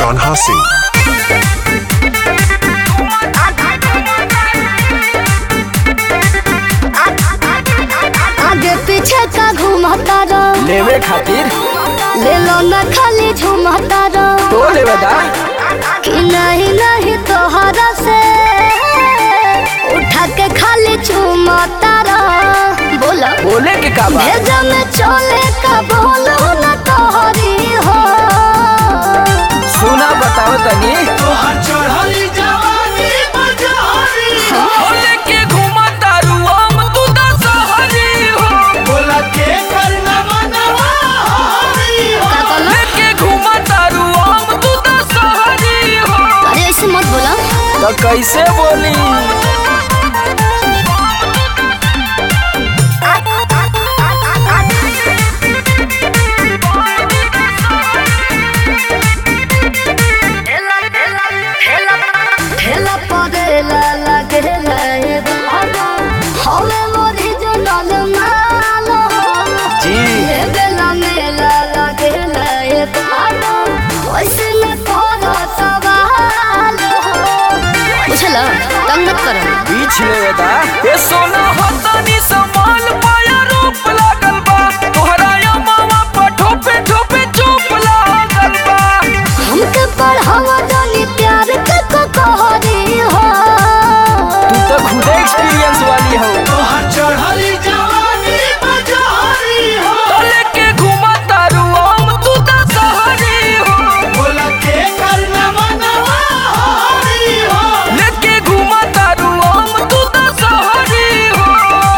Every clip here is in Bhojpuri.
Kanha Singh. आगे पीछे का घूमता रहो लेवे खातिर ले लो न खाली झूमता रहो तो लेवे दा कि नहीं नहीं तोहरा से उठा के खाली झूमता रहो बोला बोले के का बा भेजा में चले का बोलो न तोहरी हो सुना बताओ तनी बोले के घुमा तारू हम तू दा सहरी हो का कहलो लेके घुमा तारू हम तू दा सहरी हो अरे ऐसे मत बोला तो कैसे बोली ठेला पड़ेला लगेला ए बाबा हवे मोरी जनल मालो जी ए बेला मेला लगेला ए बाबा वैसे न करो सवाल बुझला तंग मत करो बीच लेवे दा ए सोना हतानी संभाल पाया रूप लागल बा तोहरा या मामा पर ठोपे ठोपे चुप लागल बा हमके पढ़ावा जानी प्यार के को कहरी हो तू तो खुद एक्सपीरियंस वाली हो तो लेके घुमा तारू हम तू दा सहरी हो लेके घुमा तारू हम तू दा सहरी हो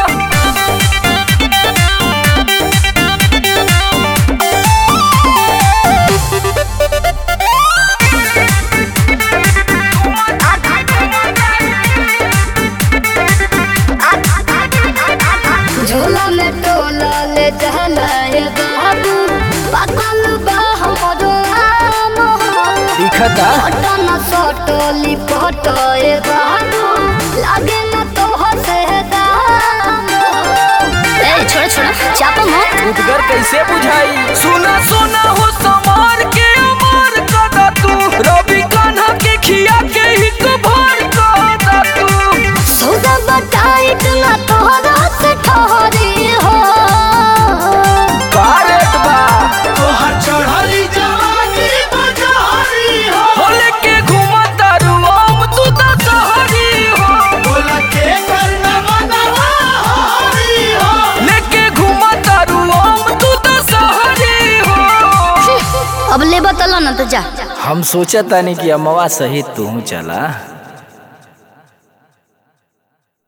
झोला में टोला ले जाला ए बाबू पागल बा हमरो आम दिखता पटन सटोली पटो ए बाबू लागे न तो हसे दाम ए छोड़ छोड़ चापो मत उदगर कैसे बुझाई सुना सुना हो समार के अमार कदा तू रवि कान्हा के खिया के हिक भर कदा तू सौदा बताइट ना तोहरा से ठहरी हो कारेट बा हो लेके घुमा तारू हम तू दा सहरी हो लेके घुमा तारू हम तू दा सहरी हो अब ले बतला ना तो जा हम सोचा तानी कि अमवा सहित तू चला